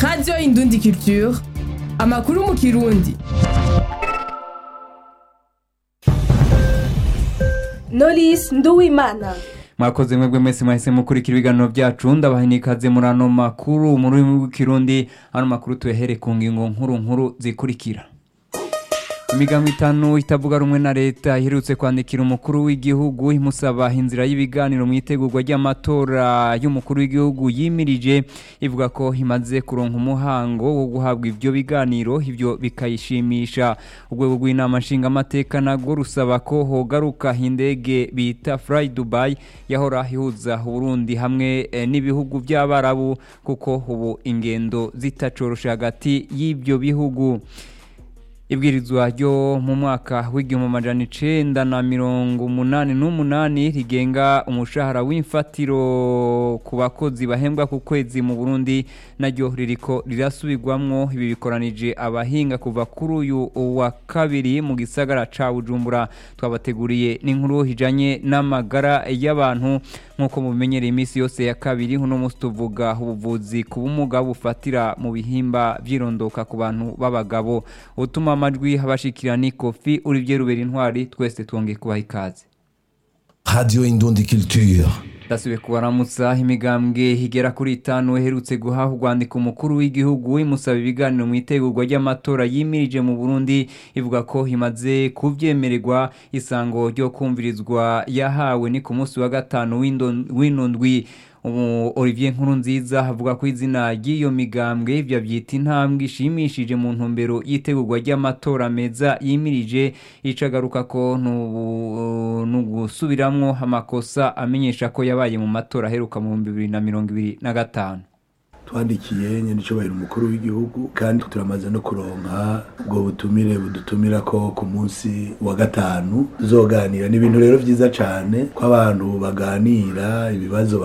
radiyo indundi culture amakuru mu kirundi Knowless Nduwimana mwakoze mwebwe mwese mwahise mukurikira ibiganiro byacu ndabaha ikaze muri ano makuru mu rurimi rw'ikirundi ano makuru tuyahere ku ngingo nkuru nkuru zikurikira imigambi itanu itavuga rumwe na leta iherutse kwandikira umukuru w'igihugu imusaba inzira y'ibiganiro mu itegurwa ry'amatora y'umukuru w'igihugu yimirije ivuga ko imaze kuronka umuhango wo guhabwa ibyo biganiro ibyo bikayishimisha urwego rw'inama nshingamateka nabwo rusaba ko hogaruka indege bita fly dubai yahora ihuza uburundi hamwe eh, n'ibihugu by'abarabu kuko ubu ingendo zitacoroshe hagati y'ibyo bihugu ibwirizwa ryo mu mwaka w'igihumbi amajana icenda na mirongo umunani n'umunani rigenga umushahara w'imfatiro ku bakozi bahembwa ku kwezi mu burundi naryo ririko rirasubirwamwo ibi bikoranije abahinga kuva kuri uyu wa kabiri mu gisagara ca bujumbura twabateguriye n'inkuru ijanye n'amagara y'abantu nk'uko mubimenyereye iminsi yose ya kabiri uno munsi tuvuga ubuvuzi ku bumuga bufatira mu bihimba vyirondoka ku bantu b'abagabo utuma amajwi habashikira ni kofi Olivier Rubera intwari twese twongeye kubaha ikaze Radio Indundi Culture. ndasubiye kubaramutsa imigambwe igera kuri itanu iherutse guhaha urwandiko umukuru w'igihugu imusaba ibiganiro mu itegurwa ry'amatora yimirije mu burundi ivuga ko imaze kubyemererwa isango ryo kumvirizwa yahawe ni ku munsi wa gatanu w'indo- w'ino ndwi ubu olivier nkuru nziza avuga ko izina ry'iyo migambwe ibyo abyita intambwe ishimishije mu ntumbero y'itegurwa ry'amatora meza yimirije icagaruka ko nubu- nugusubiramwo amakosa amenyesha ko yabaye mu matora aheruka mu bihumbi bibiri na mirongo ibiri na gatanu twandikiye nyenicubahiro umukuru w'igihugu kandi turamaze no kuronka ubwo butumire budutumira ko ku munsi wa gatanu tuzoganira ni ibintu rero vyiza cane ko abantu baganira ibibazo